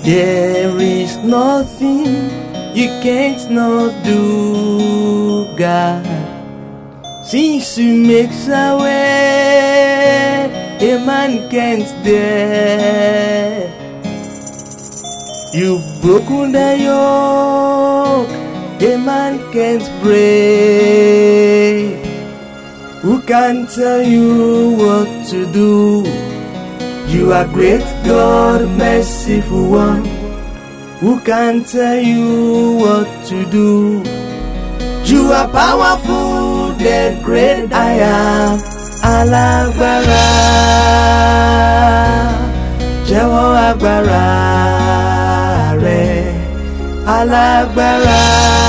There is nothing you can't not do, God. Since you make a way, a man can't dare. You've broken the yoke, a man can't break. Who can tell you what to do? You are great God, merciful one. Who can tell you what to do? You are powerful, the great I am. Alágbára, jẹ́wọ́ agbára rẹ̀. Alágbára,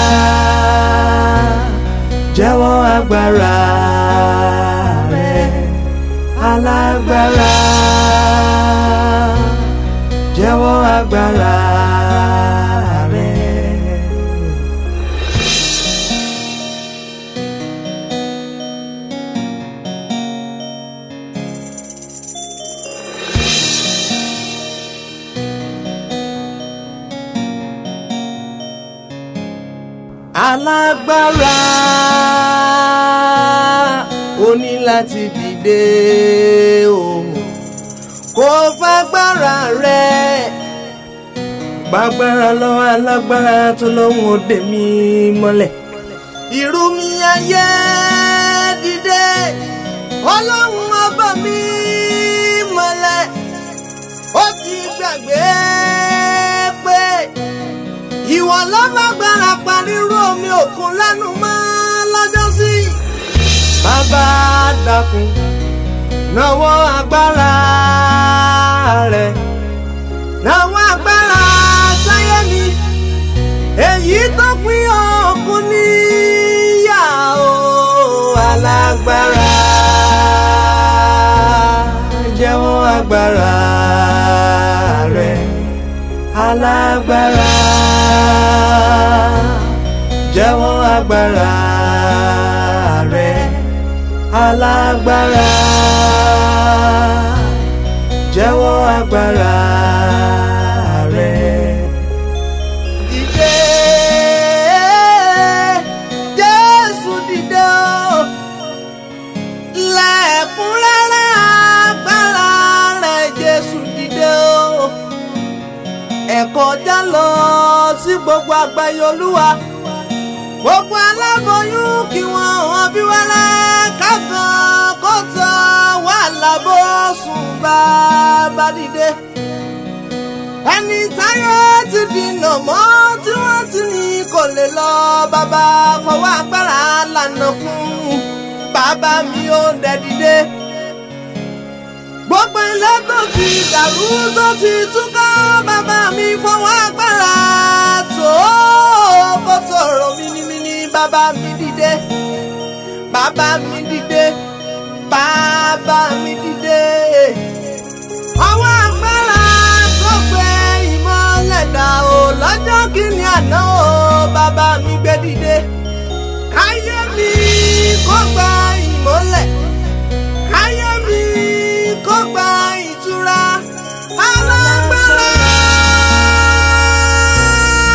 jẹ́wọ́ agbára rẹ̀. Alágbára, jẹ́wọ́ agbára rẹ̀. alágbára ó ní láti dìde o kò fagbára rẹ̀ gbàgbára lọ́wọ́ alágbára tó lọ́hùn òde mi mọ́lẹ̀ irú mi ayé dìde ọlọ́run ọba mi mọ́lẹ̀ ó ti gbàgbé pé ìwọ lọ́lágbára panírú omi òkun lẹ́nu mọ́ lọ́jọ́ sí. bàbá dákun náwó agbára rẹ̀ náwó agbára sáyé mi èyí tó pín òkun níyà o alágbára jẹ́wọ́ agbára rẹ̀ alágbára jẹ́wọ́ agbára rẹ̀ alágbára jẹ́wọ́ agbára rẹ̀. Dìde Jésù dìde o lẹ́kúnrẹ́rẹ́ agbára rẹ̀ Jésù dìde o ẹ kọjá lọ sí gbogbo àgbáyé olúwa gbogbo aláboyún kí wọn hàn bí wẹrẹ kákan kó tán wà lábọ sùn bàbá dìde ẹni táyé ti dìnà mọ́ tí wọ́n ti ní kò lè lọ bàbá fọwọ́ agbára lànà fún bàbá mi ò dẹ̀ dìde gbogbo ilé tó ti dàrú tó ti túká bàbá mi fọwọ́ agbára tó kó tòrò mímímí bàbá mi dìde bàbá mi dìde bàbá mi dìde. ọwọ́ agbára tó gbé ìmọ̀lẹ̀ dà o lọ́jọ́ kìíní àná o bàbá mi gbé dìde káyé mi kó gba ìmọ̀lẹ̀ káyé mi kó gba ìtura alágbára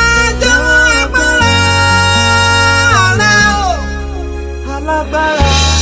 jẹ́wọ́ agbára rẹ o alágbára